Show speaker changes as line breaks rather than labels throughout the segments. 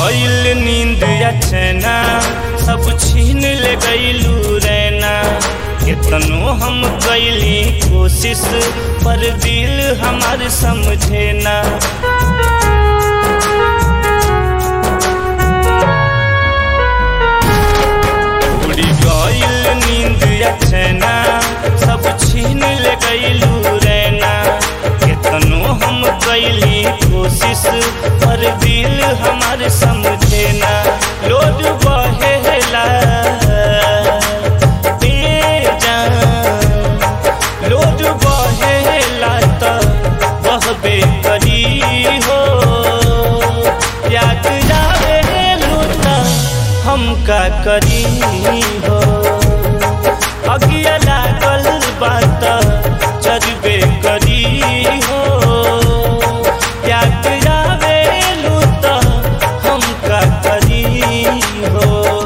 गईल नींद अचना सब छीन ले गईलू रैना कितनो हम कैली कोशिश पर दिल हमार समझे ना उड़ी गईल नींद अचना सब छीन ले गईलू रैना कितनो हम कैली कोशिश पर दिल हमार समझे ना लोड बहेला बेजान लोड बहेला त बहबे करी हो याद जावे लूटा हम का करी हो अगिया लागल बात चरबे करी हो याद जावे लूटा हम का करी हो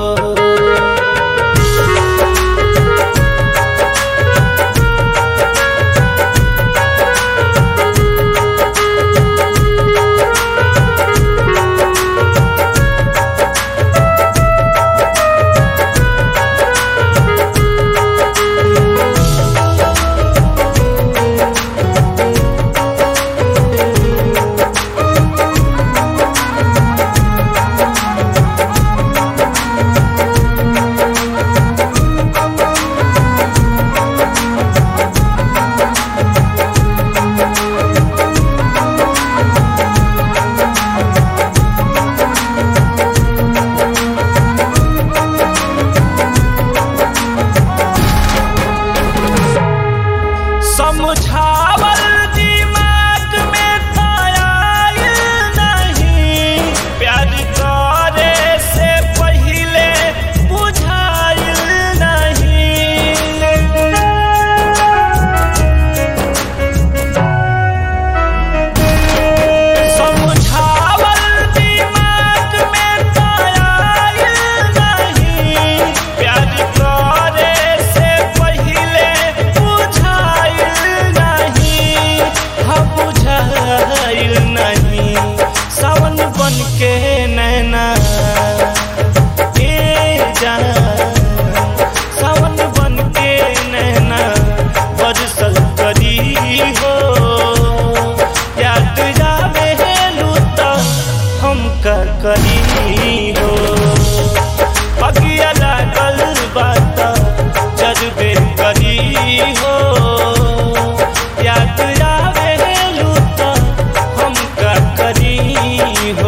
समझावल दिमाग में था आइल नहीं प्यार करे से पहले बुझाइल नहीं समझावल दिमाग में था आइल नहीं प्यार करे से पहले बुझाइल नहीं हम बुझाइल नहीं सावन बन के नैना ए जान सावन बन के नैना बरसल करी हो याद जावे लूता हम का करी हो अगिया लागल बात जज्बे करी हो याद आवे लूता हम का करी हो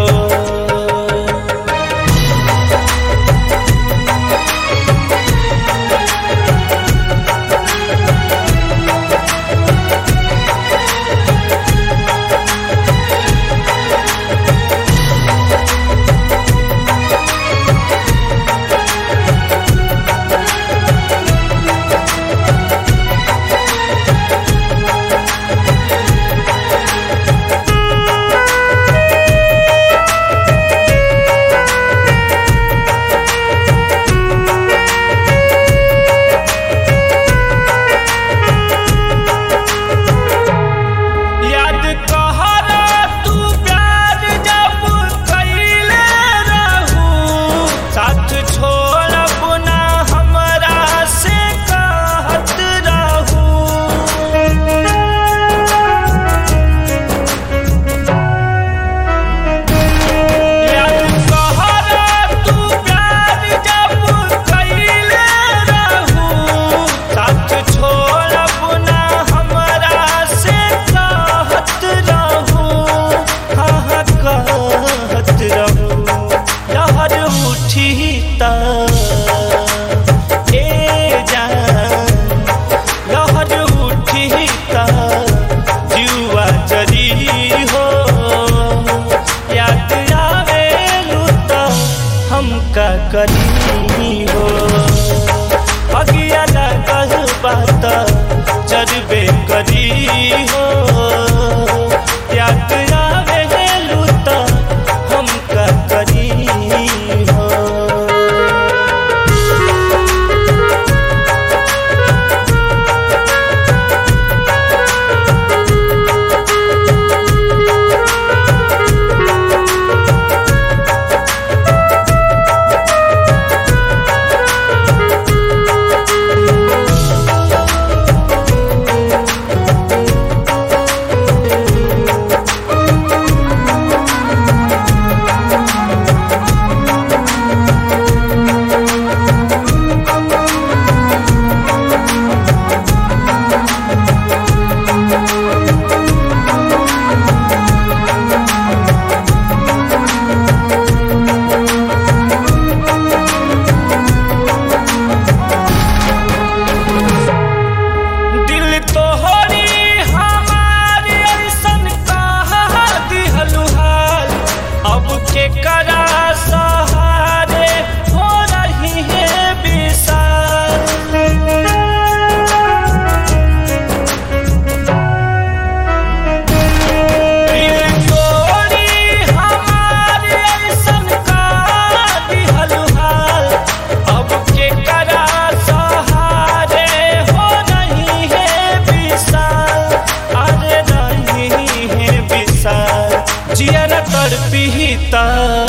त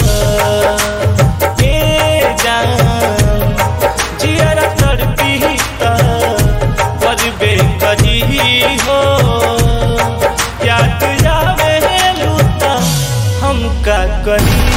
ए जान जियरा तड़पी त करबे करी हो याद आवे लूता हम का करी